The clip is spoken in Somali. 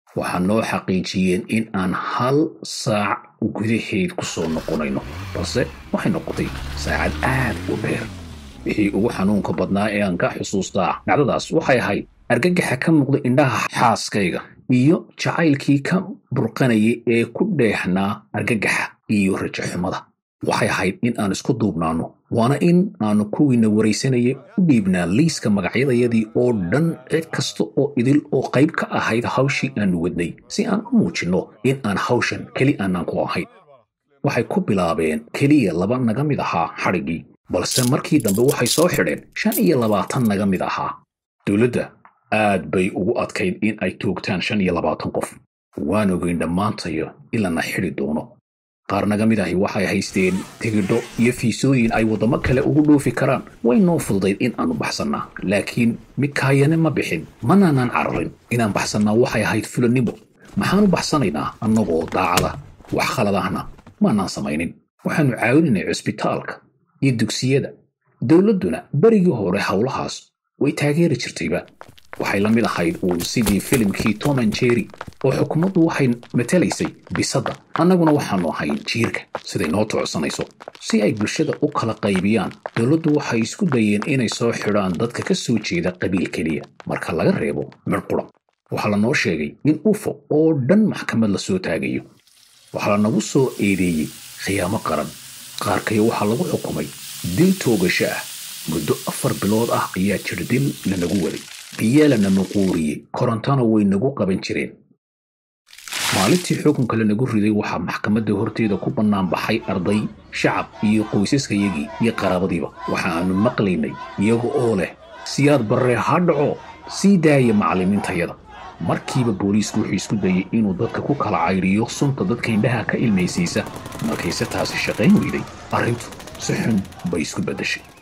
waxaa noo xaqiijiyeen in aan hal saac gudaheed ku soo noqonayno balse waxay noqotay saacad aad u dheer wixii ugu xanuunka badnaa ee aan ka xusuustaa dhacdadaas waxay ahayd argagaxa ka muuqda indhaha xaaskayga iyo jacaylkii ka burqanayay ee ku dheexnaa argagaxa iyo rajaxumada waxay ahayd in aan isku duubnaanno waana in aanu kuwiina waraysanayay u dhiibnaa liiska magacyadayadii oo dhan cid kasta oo idil oo qayb ka ahayd hawshii aanu wadnay si aan u muujinno in aan hawshan keli aanaan ku ahayn waxay ku bilaabeen keliya laba naga mid ahaa xadhiggii balse markii dambe waxay soo xidheen shan iyo labaatan naga mid ahaa dowladda aad bay ugu adkayd in ay toogtaan shan iyo labaatan qof waan ogeyn dhammaantayo ilana xidhi doono qaar naga mid ahi waxay haysteen tigidho iyo fiisooyin ay waddamo kale ugu dhoofi karaan way noo fududayd in aanu baxsannaa laakiin mikaayane ma bixin manaanan cararin inaan baxsannaa waxay ahayd fulannimo maxaanu baxsanaynaa annagoo daacada wax khaladahna maanaan samaynin waxaannu caawinaynay cusbitaalka iyo dugsiyada dowladduna berigii hore howlahaas way taageeri jirtayba waxay la mid ahayd uun sidii filimkii tom an jerry oo xukuumaddu waxay matalaysay bisadda annaguna waxaannu ahayn jiirka siday noo tocsanayso si ay bulshada u kala qaybiyaan dowladdu waxay isku dayeen inay soo xidhaan dadka ka soo jeeda qabiil keliya marka laga reebo midh qura waxaa lanoo sheegay in ufo oo dhan maxkamad la soo taagayo waxaa lanagu soo eedeeyey khiyaamo qaran qaarkayo waxaa lagu xukumay dil toogasho ah muddo afar bilood ah ayaa jirdil lanagu waday biyaa lana muquuriyey korontana way nagu qaban jireen maalintii xukunka lanagu riday waxaa maxkamadda horteeda ku bannaan baxay arday shacab iyo qoysaskayagii iyo qaraabadiiba waxa aanu maqlaynay iyaga oo leh siyaad barree ha dhaco sii daaya macallimiintayada markiiba booliisku wuxuu isku dayey inuu dadka ku kala cayriyo sunta dadka indhaha ka ilmaysiisa markayse taasi shaqayn weyday arrintu si xun bay isku beddeshay